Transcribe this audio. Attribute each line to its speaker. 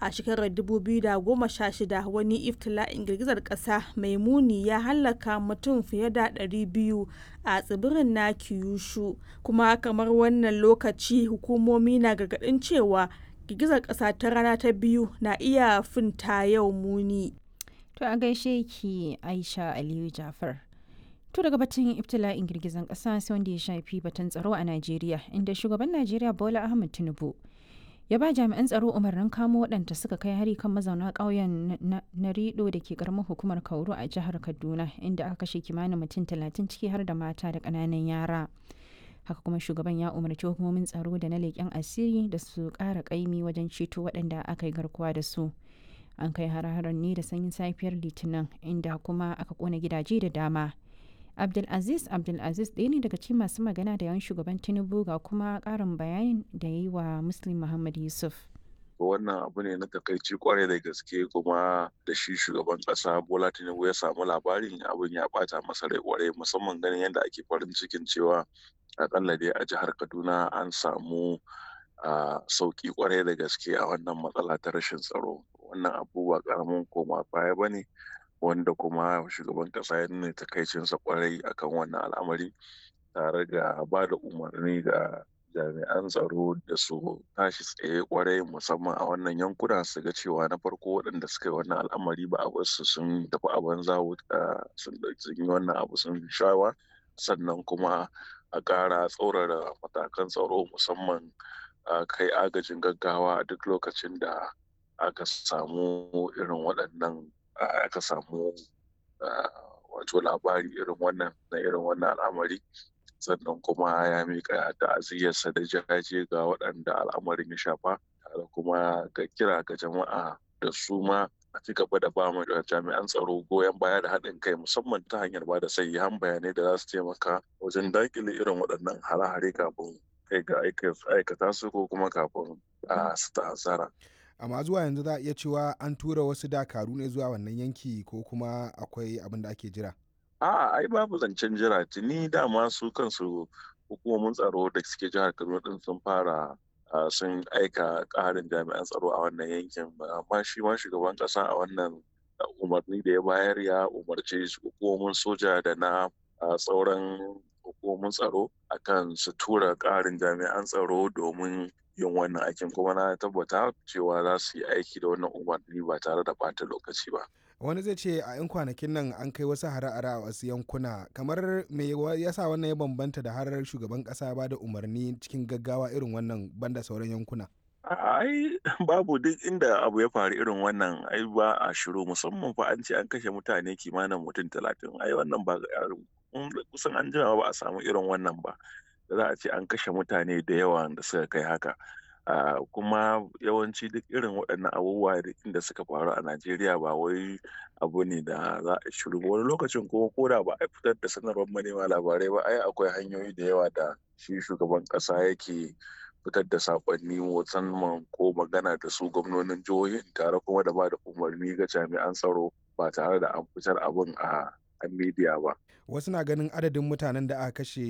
Speaker 1: A shekarar 2016 wani iftila'in girgizar ƙasa mai muni ya hallaka mutum fiye da 200 a tsibirin na Kyushu, kuma kamar wannan lokaci hukumomi na gargaɗin cewa girgizar ƙasa ta rana ta biyu na iya fin ta yau muni.
Speaker 2: To a gaishe ki Aisha Aliyu Jafar. To daga batun ibtila'in girgizan ƙasa sai wanda ya shafi batun tsaro a Najeriya inda shugaban Najeriya Bola Ahmed Tinubu ya ba jami'an tsaro umarnin kamo waɗanda suka kai hari kan mazauna ƙauyen na rido da ke ƙaramar hukumar Kauru a jihar Kaduna inda aka kashe kimanin mutum talatin ciki har da mata da ƙananan yara. Haka kuma shugaban ya umarci hukumomin tsaro da na leƙen asiri da su ƙara ƙaimi wajen ceto waɗanda aka yi garkuwa da su. An kai har-haren ne da sanyin safiyar Litinin inda kuma aka ƙona gidaje da dama. Abdulaziz Abdulaziz ɗaya ne daga cikin masu magana da yawan shugaban Tinubu ga kuma ƙarin bayanin da ya yi wa Muslim Muhammad Yusuf.
Speaker 3: wannan abu ne na takaici kwarai da gaske kuma da shi shugaban kasa bola tinubu ya samu labarin abin ya bata masa rai kwarai musamman ganin yadda ake farin cikin cewa akalla dai a jihar kaduna an samu sauki kwarai da gaske a wannan matsala ta rashin tsaro wannan abu ba karamin koma baya ba ne wanda kuma shugaban kasa ya nuna takaicinsa kwarai akan wannan al'amari tare da ba da umarni ga jami'an tsaro da su tashi tsaye kwarai musamman a wannan yankuna su ga cewa na farko waɗanda suka yi wannan al'amari ba a wasu sun tafi a banza sun yi wannan abu sun shawa sannan kuma a ƙara tsaurara matakan tsaro musamman kai agajin gaggawa a duk lokacin da aka samu irin waɗannan aka samu wato labari irin wannan na irin wannan al'amari sannan kuma ya miƙa ta'aziyyarsa da jaje ga waɗanda al'amarin ya shafa tare kuma ga kira ga jama'a da su ma a ci gaba da ba mu jami'an tsaro goyon baya da haɗin kai musamman ta hanyar ba da sayyan bayanai da za su taimaka wajen daƙile irin waɗannan hare-hare kafin kai ga aikata su ko kuma kafin a su ta'azzara.
Speaker 4: amma zuwa yanzu za a iya cewa an tura wasu dakaru ne zuwa wannan yanki ko kuma akwai abin da ake jira
Speaker 3: A'a ai babu zancen jira tuni dama su kansu hukumomin tsaro da suke jihar Kaduna din sun fara sun aika ƙarin jami'an tsaro a wannan yankin amma shi ma shugaban ƙasa a wannan umarni da ya bayar ya umarce hukumomin soja da na sauran hukumomin tsaro akan su tura ƙarin jami'an tsaro domin yin wannan aikin kuma na tabbata cewa za su yi aiki da wannan umarni ba tare da ɓata lokaci ba.
Speaker 4: wani zai ce a 'yan kwanakin nan an kai wasu hare-hare a wasu yankuna kamar me yasa wannan ya bambanta da harar shugaban kasa ba da umarni cikin gaggawa irin wannan banda sauran yankuna
Speaker 3: ai babu duk inda abu ya faru irin wannan ai ba a shiru musamman fa an ce an kashe mutane kimanin mutum talatin ai wannan ba kusan an jima ba a samu irin wannan ba da za a ce an kashe mutane da yawa da suka kai haka Uh, kuma yawanci duk irin waɗannan abubuwa da suka faru a Najeriya ba wai abu ne da za a shiru wani lokacin kuma ko da ba a fitar da sanarwar manema labarai ba ai akwai hanyoyi da yawa da shi shugaban ƙasa yake fitar da saƙonni musamman ko magana da su gwamnonin jihohin tare kuma da ba da umarni ga jami'an tsaro ba tare da an fitar abin a a media ba.
Speaker 4: Wasu na ganin adadin mutanen da aka kashe